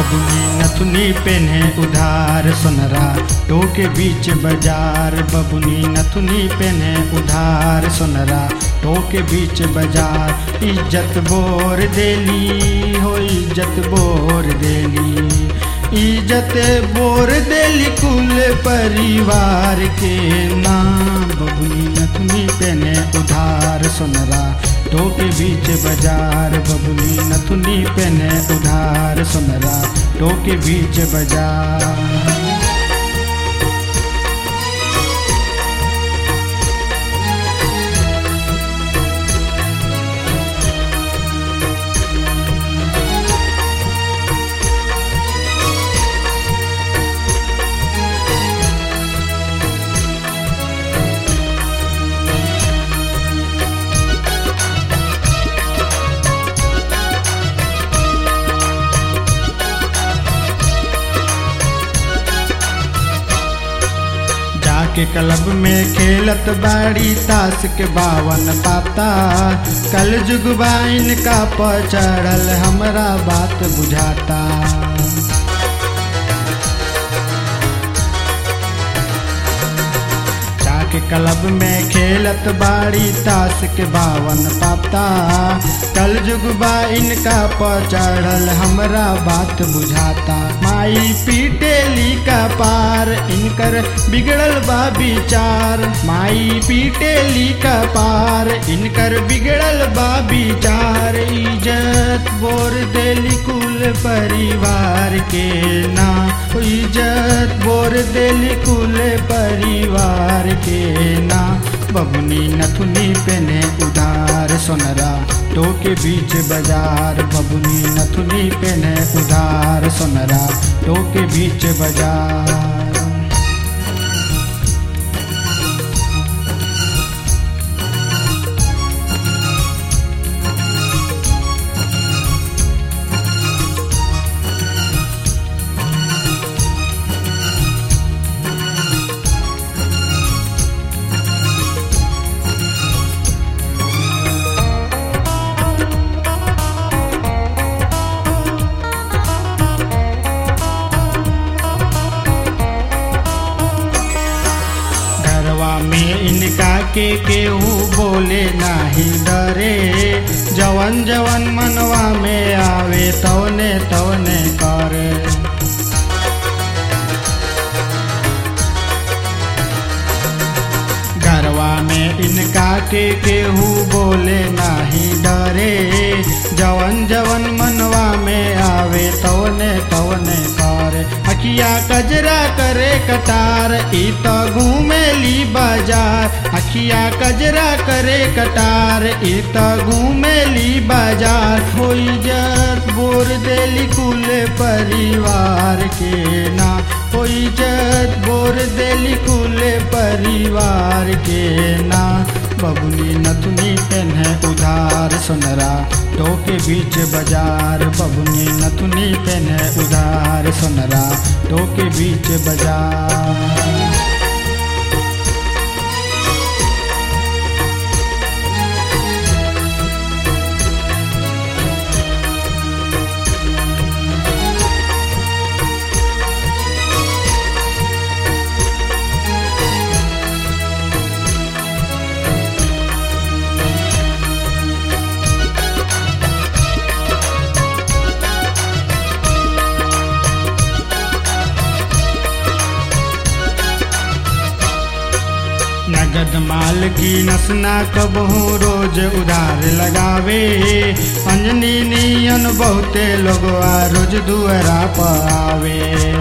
बबुनी नथुनी पेन्हे उधार सोनरा टोके बीच बाजार बबुनी नथुनी पेन्हे उधार सोनरा टोके बीच बाजार इज्जत बोर देली हो इज्जत बोर देली इज्जत बोर देली कुल परिवार के नाम बबुनी नथुनी पेने उधार सोनरा टोके बीच बाजार बबुनी नथुनी पेने उधार सोनरा टोके बीच बाजार जाके क्लब में खेलत बाड़ी ताश के बावन पाता कल जुगबाइन का पचड़ल हमरा बात बुझाता जाके क्लब में खेलत बाड़ी ताश के बावन पाता कल जुगबा इनका पचड़ल हमरा बात बुझाता माई पीटेली का पार इनकर बिगड़ल बा विचार माई पीटेली का पार इनकर बिगड़ल बा विचार इज्जत बोर देली कुल परिवार के ना इज्जत बोर देली कुल परिवार के ना बबुनी नथुनी पेने उधार सोनरा टोके बीच बाजार बबुनी नथुनी पेने उधार सोनरा टोके बीच बाजार घरवा में इनका के केहू बोले नाही डरे जवन जवन मनवा में आवे तवने तवने करे घरवा में इनका के केहू बोले नाही डरे जवन जवन मनवा में आवे तवने तवने करे अखिया कजरा करे कटार ई तो घूमेली बाजार अखिया कजरा करे कटार ई तो घूमेली बाजार हो इज्जत बोर देली कुल परिवार के ना हो इज्जत बोर देली कुल परिवार के ना बबुनी नथुनी पेन्हे उधार सोनरा टोके बीच बाजार बबुनी नथुनी पेन्हे उधार सोनरा टोके बीच बाजार नगद माल की नसना कबहू रोज उधार लगावे अंजनी नियन बहुते लोगवा रोज दुअरा पर आवे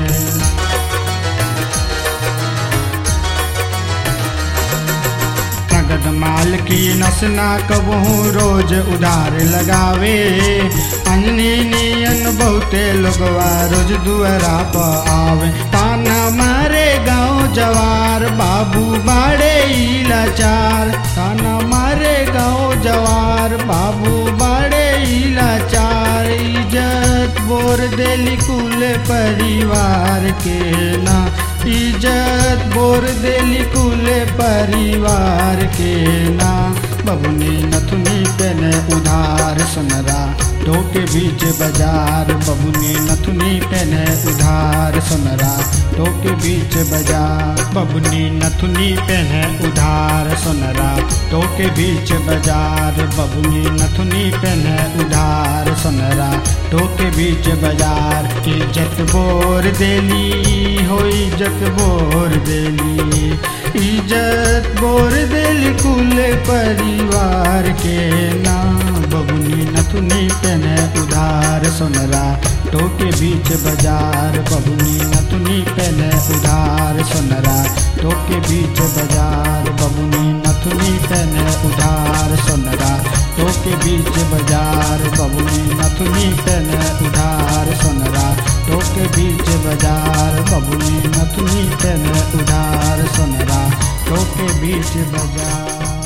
नगद माल की नसना कबहू रोज उधार लगावे अंजनी नियन बहुते लोगवा रोज दुअरा पर आवे ताना मारे गाँव जवार बाबू बाड़े ई लाचार ताना मारे गाँव जवार बाबू बाड़े ई लाचार इज्जत बोर देली कुल परिवार के ना इज्जत बोर देली कुल परिवार के ना बबुनी नथुनी पहने उधार सुनरा टोके बीच बाजार बबुनी नथुनी पहने उधार सुनरा टोके बीच बाजार बबुनी नथुनी पहने उधार सुनरा टोके बीच बाजार बबुनी नथुनी पहने उधार सुनरा टोके बीच बाजार इज्जत बोर देली हो इज्जत बोर देली इज्जत बोर देली कुल परिवार के नाम बबुनी नथुनी पहने उधार सुनरा टोके बीच बाजार बबुनी नथुनी पहने उधार सुनरा टोके बीच बाजार बबुनी नथुनी पहने उधार सुनरा टोके बीच बाजार बबुनी नथुनी पहने उधार सुनरा टोके बीच बाजार बबुनी नथुनी पहने उधार सुनरा टोके बीच बाजार